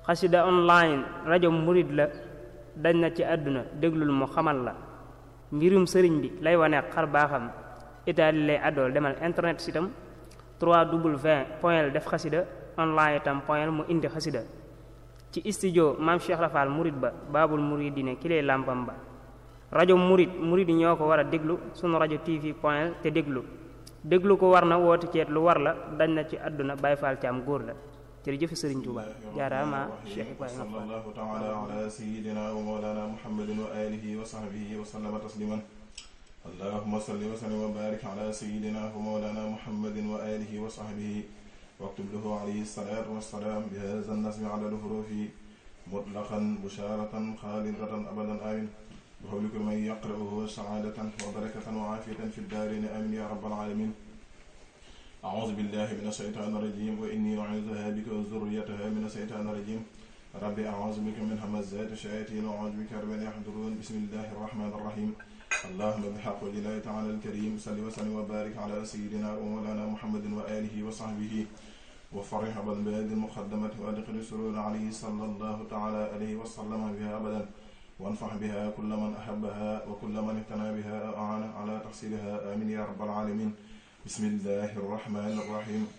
xasida online rajo murid la dañ na ci àdduna déglul mu xamal la mbirum sëriñ bi lay wane xar baaxam itaali lay àddool demal internet sitam 3w point def xasida online itam point mu indi xasida ci studio maam Cheikh Rafal murid ba baabul muridine ki lay làmpam ba rajo murid murid yi ñoo ko war a déglu sunu rajo tv point te déglu déglu ko war na woote ceet lu war la dañ na ci àdduna Baay Faal ci am góor la jërëjëf Sëriñ Tuuba jaaraama Cheikh Ibrahima Fall sallallahu taala ala sayidina wa mawlana muhammadin wa alihi wa sahbihi wa sallama tasliman allahuma salli wa sallim wa barik ala sayidina wa mawlana muhammadin wa alihi wa sahbihi waktub lahu alayhi salatu wassalaam bi hadha nasmi ala lhurufi mutlaqan busharatan xaalidatan abadan amin بحول كل من يقرأه سعادة وبركة وعافية في الدارين آمين يا رب العالمين أعوذ بالله من الشيطان الرجيم وإني أعوذها بك وذريتها من الشيطان الرجيم ربي أعوذ بك من همزات الشياطين وأعوذ بك رب أن يحضرون بسم الله الرحمن الرحيم اللهم بحق الله تعالى الكريم صل وسلم وبارك على سيدنا ومولانا محمد وآله وصحبه وفرح بالبلاد المقدمة وأدخل السرور عليه صلى الله تعالى عليه وسلم بها أبدا وانفع بها كل من أحبها وكل من اهتنى بها أعانه على تحصيلها آمين يا رب العالمين بسم الله الرحمن الرحيم